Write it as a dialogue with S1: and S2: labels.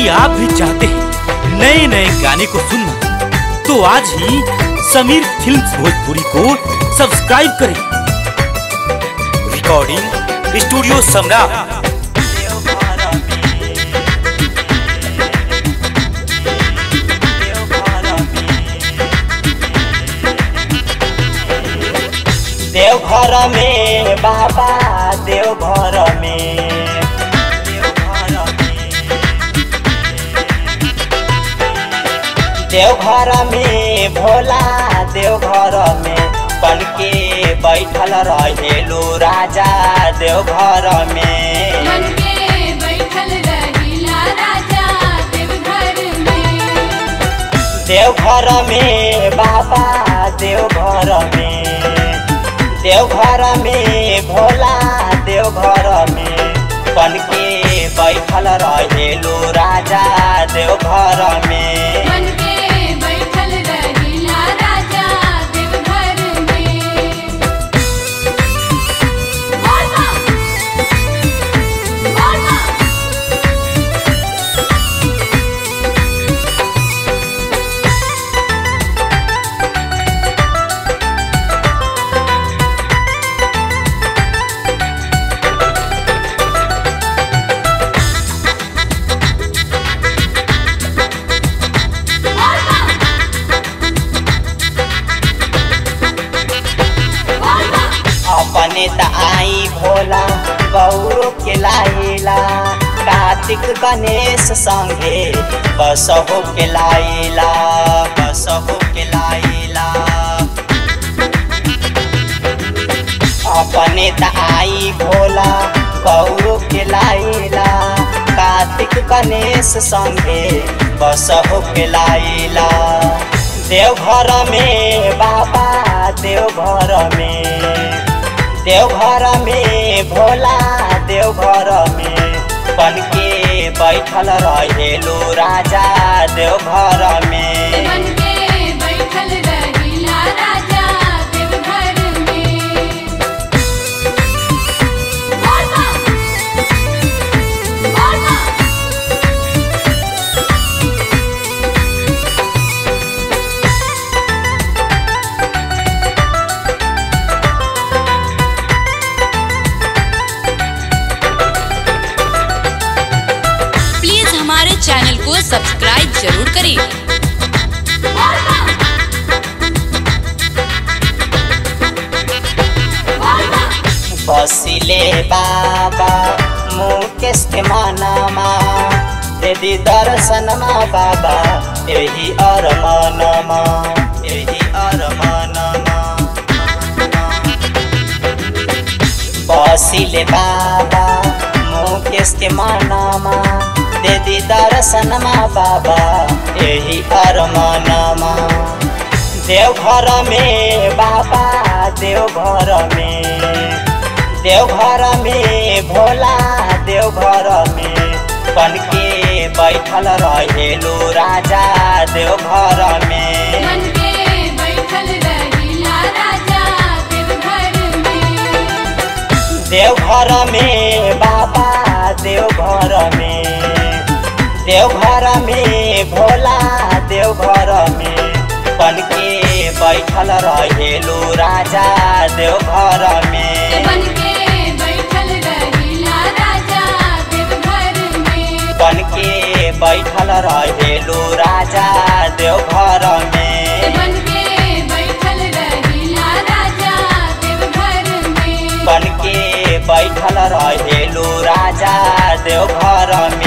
S1: यदि आप भी चाहते हैं नए नए गाने को सुनना तो आज ही समीर फिल्म्स भोजपुरी को सब्सक्राइब करें रिकॉर्डिंग स्टूडियो सम्राट
S2: देवघर में बाबा देवघर में देवघर में भोला देवघर में बन के बैठल रहेलू राजा देवघर में
S3: मन के बैठल रहिला राजा देवघर में
S2: देवघर में बाबा देवघर में देवघर में भोला देवघर में बन के बैठल रहेलू राजा देवघर में
S3: मन के बैठल रहिला राजा देवघर में बोल बा बोल बा बोल बा बोल बा
S2: अपने त आई भोला गौरव के लाइला कार्तिक गणेश संगे बसहो के लाइला बसहो के लाइला अपने त आई भोला गौरव के लाइला कार्तिक गणेश संगे बसहो के लाइला देवघर में बाबा देवघर में देवघर में भोला देवघर में बन के बैठल रहेलू राजा देवघर में
S3: मन के बैठल रहिला राजा देवघर में बोल बा बोल बा
S4: प्लीज हमारे चैनल को सब्सक्राइब जरूर करें
S3: बोल बा बोल बा
S2: बसिले बाबा मुकेश के मनमा यदि दर्शनमा बाबा यही अरमानमा यही अरमानमा बसिले बाबा मुकेश के मनमा यदि दर्शनमा बाबा यही अरमानमा देवघर में बाबा देवघर में देवघर में भोला देवघर में बन के बैठल रहेलू राजा देवघर में
S3: मन के बैठल रहिला राजा देवघर में
S2: देवघर में बाबा देवघर में देवघर में भोला देवघर में बन के बैठल रहेलू राजा देवघर में
S3: मन के बैठल रहिला राजा देवघर में
S2: बन के बैठल रहेलू राजा देवघर में
S3: मन के बैठल रहिला राजा देवघर में
S2: बन के बैठल रहेलू राजा देवघर में